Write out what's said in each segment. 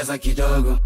cheza kidogo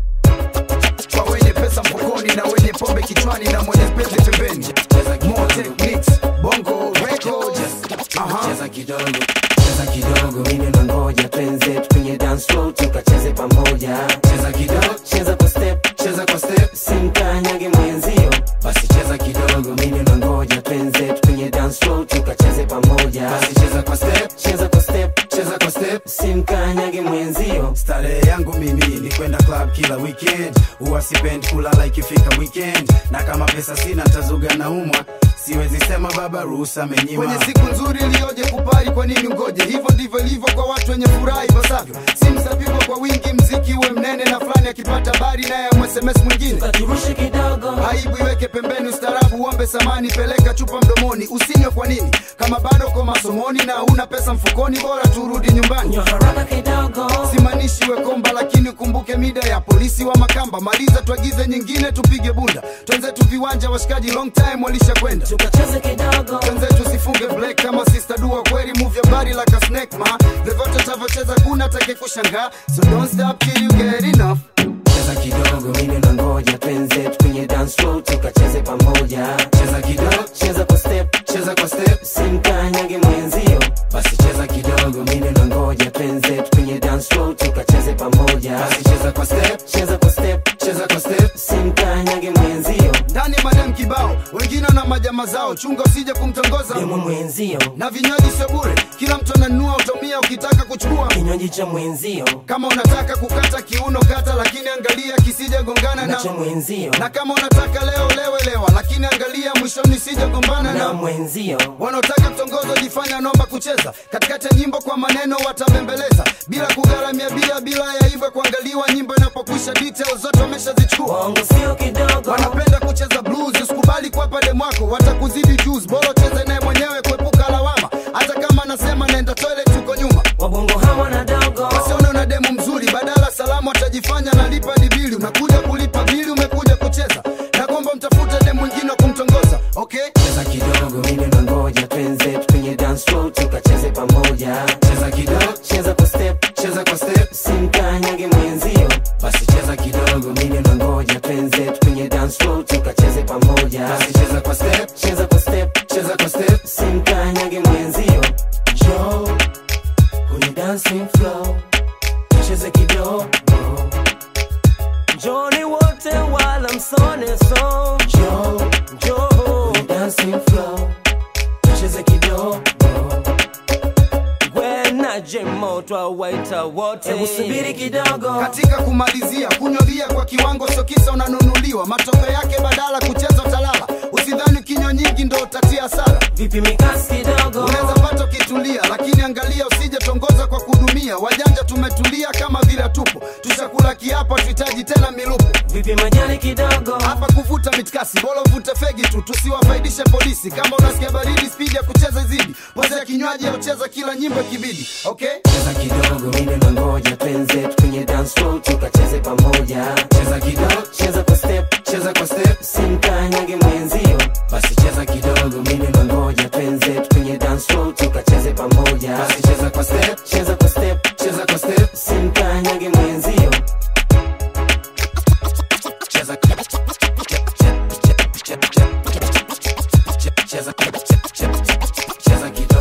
kwa wenye pesa mfukoni na wenye pombe kichwani na mwenye penzi pembeni More techniques, bongo records Aha. cheza kidogo cheza kidogo mimi nangoja twenze kwenye dance floor tukacheze pamoja cheza kidogo cheza kwa step cheza kwa step simkanyage mwenzio basi cheza kidogo mimi nangoja twenze kwenye dance floor tukacheze pamoja basi cheza kwa step cheza kwa step cheza kwa step simkanyage mwenzio starehe yangu mimi ni kwenda club kila weekend huwa sipendi kulala ikifika weekend na kama pesa sina ntazuga na umwa siwezi sema baba ruhusa amenyima kwenye siku nzuri iliyoje kupari kwa nini ngoje hivyo ndivyo ilivyo kwa watu wenye furaha ipasavyo simu zapigwa kwa wingi mziki uwe mnene na fulani akipata bari naye msms mwingine katurushe kidogo aibu iweke pembeni ustarabu uombe samani peleka chupa mdomoni usinywe kwa nini kama bado ko masomoni na huna pesa mfukoni bora turudi nyumbani nywa haraka kidogo simaanishi we komba lakini ukumbuke mida ya polisi wa makamba maliza tuagize nyingine tupige bunda twenzetu viwanja washikaji long time walisha kwenda tukacheze kidogo twenzetu sifunge black kama sister dua kweli move your body like a snake ma vyovyote tavyocheza kuna take kushangaa so don't stop till you get enough cheza kidogo mimi nangoja twenze kwenye dance floor tukacheze pamoja cheza kidogo cheza kwa step cheza kwa step simkanyage mwenzio basi cheza kidogo mimi nangoja twenze kwenye dance floor tukacheze pamoja basi cheza kwa step cheza kwa step cheza kwa step simkanyage mwenzio ndani madem kibao wengine na majama zao chunga usije kumtongoza demo mwenzio na vinywaji sio bure kila mtu ananunua utomia ukitaka kuchukua kinywaji cha mwenzio kama unataka kukata kiuno kata lakini angalia kisije gongana na na cha mwenzio na kama unataka leo lewe lewa lakini angalia mwishoni sije gombana na na mwenzio wanaotaka kutongoza jifanya nomba kucheza katikati ya nyimbo kwa maneno watabembeleza bila kugharamia bila bila ya hivyo kuangaliwa nyimbo inapokwisha details zote wameshazichukua bongo sio kidogo wanapenda kucheza blues usikubali kwa pale mwako watakuzidi juice bora cheze naye mwenyewe kuepuka lawama hata kama anasema naenda toilet uko nyuma wabongo hawa na dogo wasione una demu mzuri badala salamu atajifanya nalipa ni bili unakuja kulipa bili umekuja kucheza na kwamba mtafute demu mwingine wa kumtongoza okay cheza kidogo mimi nangoja twenze kwenye dance floor tukacheze pamoja cheza kidogo cheza kwa step cheza kwa step simkanyage mwenzio basi cheza kidogo mimi nangoja twenze kwenye dance floor tukacheze pamoja basi cheza kwa step cheza kwa step cheza kwa step simkanyage mwenzio jo kwenye dancing floor tucheze kidogo joni wote wala msone so jo jo kwenye dancing floor tucheze kidogo wenaje moto awaita wote hebu subiri kidogo katika kumalizia kunyolia kwa kiwango sio kisa unanunuliwa matokeo yake badala kucheza utalala usidhani kinywa nyingi ndo utatia hasara vipi mikasi kidogo unaweza pata ukitulia lakini angalia usije tongoza kwa kudumia wajanja tumetulia kama vile tupo tushakula kiapo tuhitaji tena milupo vipi majani kidogo hapa kuvuta mitkasi bora uvute fegi tu tusiwafaidishe polisi kama unasikia baridi spidi ya kucheza zidi pozea kinywaji au cheza kila nyimbo ikibidi okay cheza kidogo mimi nangoja twenze kwenye dance floor tukacheze pamoja cheza kidogo cheza kwa step cheza kwa step simkanyage mwenzio basi cheza kidogo mimi nangoja twenze kwenye dance floor tukacheze pamoja basi cheza kwa step cheza kwa step cheza kwa step simkanyage mwenzio cheza cheza cheza cheza